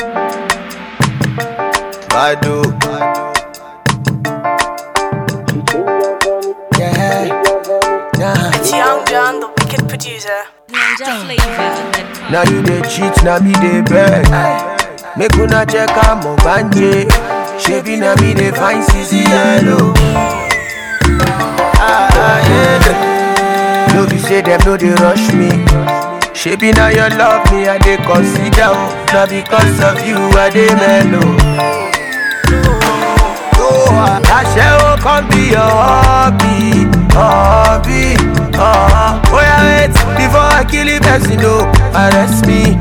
Badu. Yeah. Nah. It's Young John, the wicked producer. Ninja flavor. Now you dey cheat, now me dey beg. Make una check am banje. Shebi na me dey find CC yellow. Ah, ah, yeah. No be say them no dey rush me. Shebi na your love me I dey consider. oh. Na because of you I dey mellow. Aṣẹ́wó kan be your hobby, hobby. Uh, oh yeah, wait before I kill the person, no, arrest me.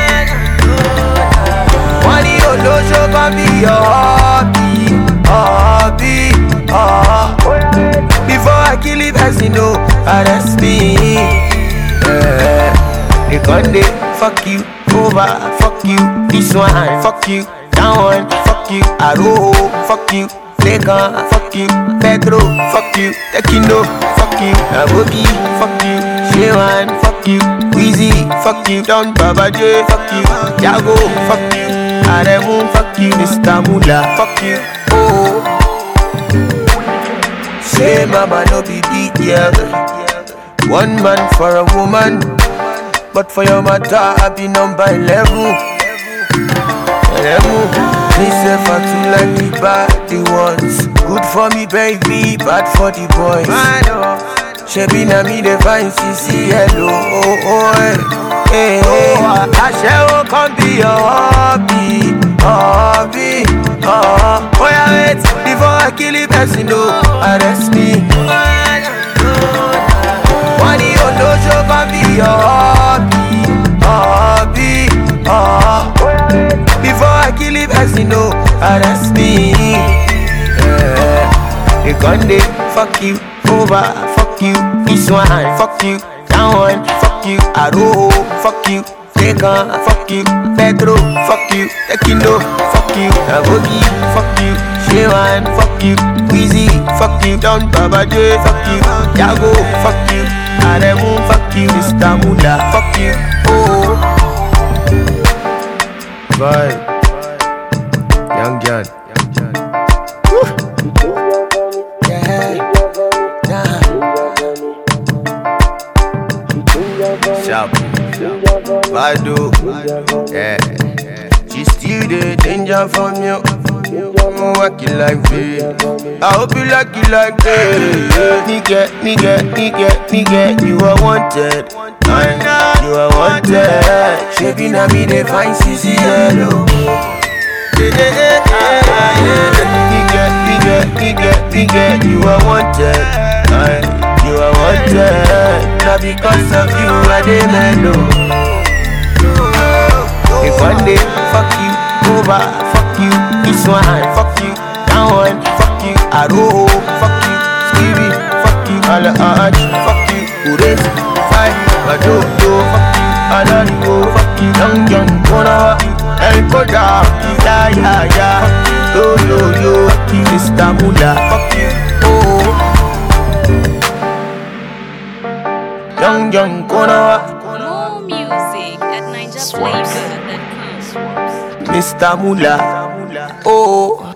Wọ́n ní olóṣó kan be your hobby, hobby. Uh, oh yeah, wait before I kill the person, no, arrest me. Yeah. They gon' dey fuck you over, fuck you this one, fuck you that one, fuck you Aro, fuck you Lekan, fuck you Pedro, fuck you Tekino, fuck you Aboki, fuck you Shewan, fuck you Weezy, fuck you Don Baba J, fuck you Jago, fuck you Aremu, fuck you Mr. Mula, fuck you Oh Say mama no be big girl One man for a woman But for your matter I be number 11 Eleven Me say for two like the bad the ones Good for me baby, bad for the boys Shebi na me dey find CC hello oh oh eh eh eh Aṣẹ́wó kan be your hobby, hobby uh, Oh yeah wait before I kill the person no arrest me Wọ́n ní olóṣó kan be your hobby, hobby uh, Before I kill the person no arrest me yeah. They gon' dey fuck you over, fuck you this one, fuck you that one, fuck you Aro, fuck you Lekan, fuck you Pedro, fuck you Tekino, fuck you Abogi, fuck you Shewan, fuck you Weezy, fuck you Don Baba J, fuck you Jago, fuck you Aremu, fuck you Mr. Mula, fuck you Oh Vibe Young John Yeah Nah Sharp Badu Yeah She still the danger from you I'm working like this I hope you like it like this Nigga, nigga, nigga, nigga You are wanted You are wanted Shebi na me dey find CC yellow Nigga, nigga, nigga, nigga You are wanted You are wanted Now because of you I dey mellow if one day, fuck you, over, fuck you, this one, fuck you, that one, fuck you, Aro, fuck you, Stevie, fuck you, Ala Arch, fuck you, Ures, Five, Bado, Do, fuck you, Alarigo, fuck you, Young Young, Kona, El Koda, Ya Ya Ya, Yo Yo Yo, fuck you, Mr. Mula, fuck you, oh. Young Young, Kona, More music at ninjaflavor.com. Mr. Mula, oh.